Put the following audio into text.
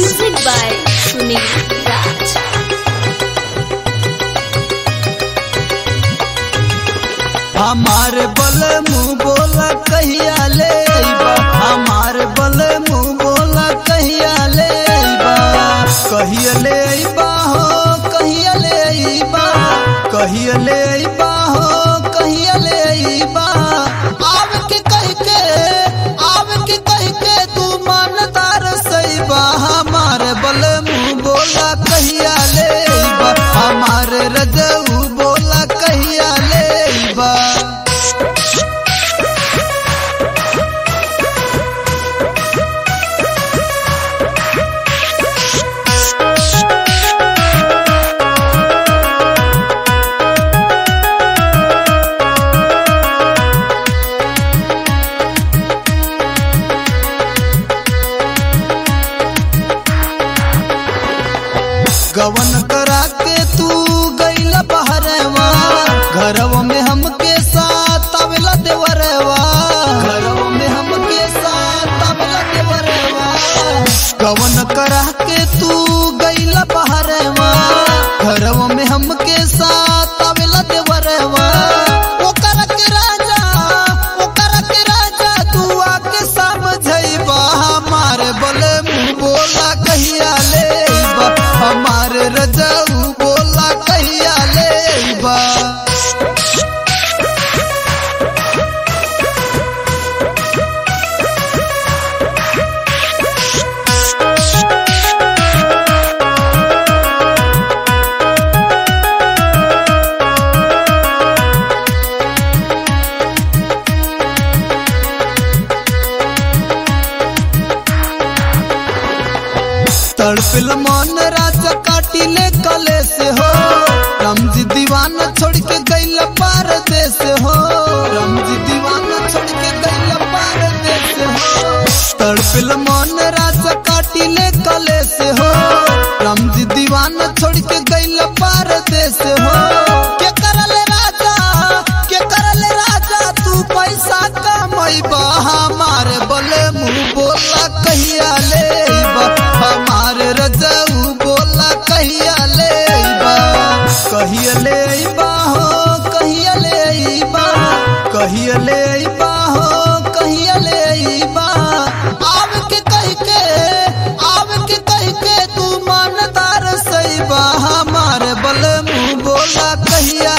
Music by Sunil Raj. हमार बल मुंह बोला कहिया ले अइबा हमार बल मुंह बोला कहिया ले अइबा कहिया ले अइबा हो कहिया ले अइबा कहिया ले अइबा हो कहिया ले अइबा आव के कह के आव के कह के तू मानदार सइबा हमार बल मुंह बोला कहिया ले अइबा हमार रजऊ बोला कहिया ले अइबा गवन करा के तू गईला बहरवा घरवा में हमके साथ आवेला देवरवा घरवा में हमके साथ आवेला देवरवा गवन करा के तू गईला बहरवा घरवा में हमके साथ आवेला देवरवा ओकरा के राजा ओकरा के राजा तू आके समझइबा हमार बले मुंह बोला कहिया लेबा हमार रजऊ बोला कहिया लेबा तड़पिल मन राजा काटिले कले से हो रमजी दीवाना छोड़ के गईल पार देश हो रमजी दीवाना छोड़ के गईल पार देश हो तड़पिल मन राजा काटिले कले से हो रमजी दीवाना छोड़ के गईल पार देश हो के करल राजा के करल राजा तू पैसा कमैबा हमारे बले मुंह बोला कहिया लेबा हमार रजऊ बोला कहिया लेबा कहिया लेबा हो कहिया लेबा कहिया लेबा हो कहिया लेबा आव के कह के आव के कह के तू मानदार सैबा हमार बल मुंह बोला कहिया